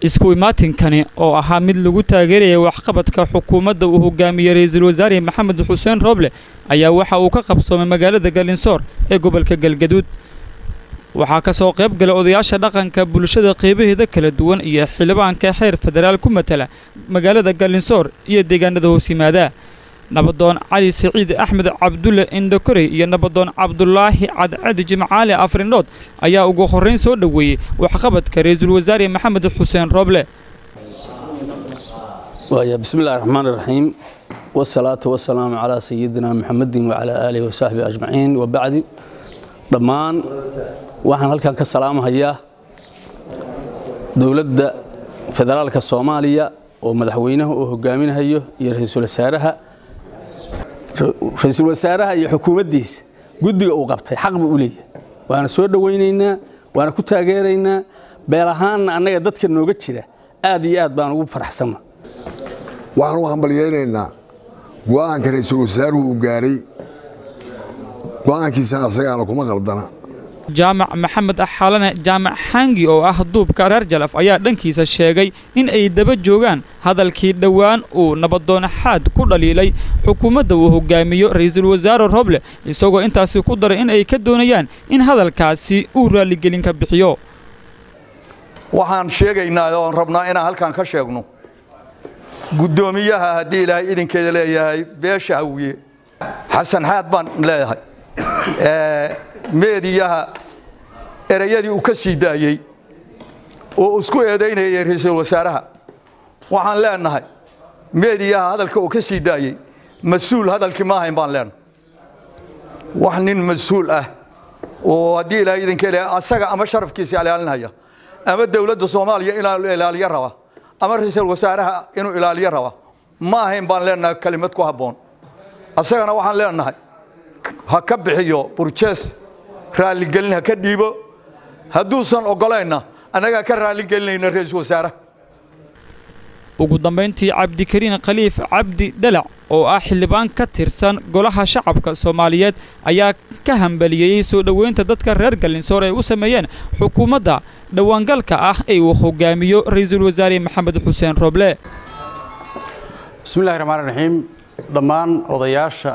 isku imaatinkani oo ahaa mid lagu taageerayay waxqabadka xukuumadda uu hogaamiyey ra-iisul wasaare maxamed xuseen rooble ayaa waxa uu ka qabsoomay magaalada galinsoor ee gobolka galgaduud waxaa ka soo qayb galay odayaasha dhaqanka bulshada qeybaheeda kala duwan iyo xildhibaanka xeer federaal ku matala magaalada galinsoor iyo deegaanada hoos yimaada nabadoon cali siciid axmed cabdulle indokorey iyo nabadoon cabdulaahi cadcadi jimcaali afrindhood ayaa ugu horrayn soo dhoweeyey waxqabadka ra-iisul wasaare maxamed xuseen rooble bismi illahi raxmaan iraxiim wasalaatu wasalaamu calaa sayidina maxamedin wacalaa aalihi wasaxbihi ajmaciin wabacdi dhammaan waxaan halkan ka salaamahayaa dowladda federaalka soomaaliya oo madaxweynaha uu hogaaminahayo iyo ra-iisul wasaaraha ra-iisul wasaaraha iyo xukuumaddiisa guddiga uu qabtay xaq buu u leeyahay waana soo dhowaynaynaa waana ku taageeraynaa beel ahaanna annaga dadka nooga jira aad iyo aad baan ugu faraxsanna waxaan u hambalyaynaynaa go'aanka ra-iisul wasaaruhu uu gaaray go'aankiisana asagaana kuma qaldana jaamac maxamed axalane jaamac xangi oo ah duubka reer jalaf ayaa dhankiisa sheegay in ay daba joogaan hadalkii dhowaan uu nabadoon xaad ku dhaliilay xukuumadda uu hogaamiyo ra-iisul wasaare roble isagoo intaasi ku daray in ay ka doonayaan in hadalkaasi uu raalligelin ka bixiyo waxaan sheegaynaa oon rabnaa inaan halkan ka sheegno guddoomiyaha haddii ilaahay idinkeeda leeyahay beesha hawiye xasan xaad baan leeyahay meediyaha ereyadii uu ka sii daayey oo isku eedaynayay ra-iisul wasaaraha waxaan leenahay meediyaha hadalka uu ka sii daayey mas-uul hadalkii ma ahayn baan leenahay wax nin mas-uul ah oo haddii ilaahay idinka leeyahay asaga ama sharafkiisa ilaalinaya ama dowladda soomaaliya inuu ilaaliyo raba ama ra-iisul wasaaraha inuu ilaaliyo raba ma ahayn baan leenahay kelimad ku habboon asagana waxaan leenahay ha ka bixiyo burjees raalligelin ha ka dhiibo hadduusan oggolaynna annagaa ka raalligelinayna ra-iisul wasaaraha ugu dambayntii cabdikariin khaliif cabdi dhalac oo ah xildhibaan ka tirsan golaha shacabka soomaaliyeed ayaa ka hambaliyeyey soo dhoweynta dadka reer galinsoor ay u sameeyeen xukuumadda dhowaangalka ah ee uu hogaamiyo ra-iisul wasaare maxamed xuseen rooble bismillahi raxmaan raxiim dhammaan odayaasha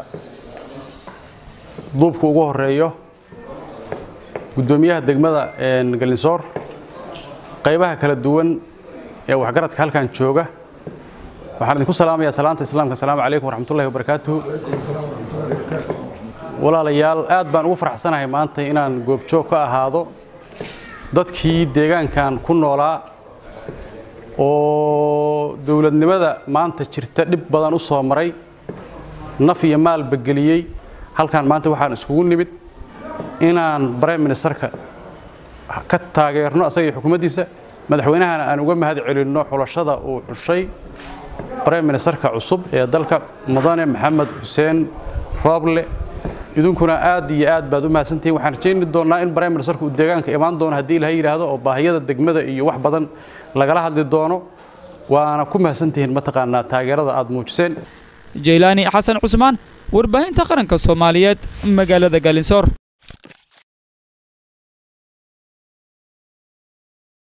duubka ugu horeeyo guddoomiyaha degmada galinsoor qaybaha kala duwan ee waxgaradka halkan jooga waxaan idinku salaamayaa salaanta islaamka asalaamu calaykum waraxmatullahi wabarakaatuhu walaalayaal aad baan ugu faraxsanahay maanta inaan goobjoog ka ahaado dadkii deegaankan ku noolaa oo dowladnimada maanta jirta dhib badan u soo maray naf iyo maalba geliyey halkan maanta waxaan iskugu nimid inaan brime ministerka ka taageerno asaga iyo xukuumaddiisa madaxweynahana aan uga mahad celinno xulashada uu xushay brime ministerka cusub ee dalka mudane maxamed xuseen rooble idinkuna aad iyo aad baad u mahadsantihiin waxaan rajayni doonnaa in brime ministerka uu deegaanka imaan doono haddii ilahay yidhaahdo oo baahiyada degmada iyo wax badan lagala hadli doono waana ku mahadsantihiin mataqaanaa taageerada aad muujiseen jaylaani xasan cusmaan warbaahinta qaranka soomaaliyeed magaalada galinsoor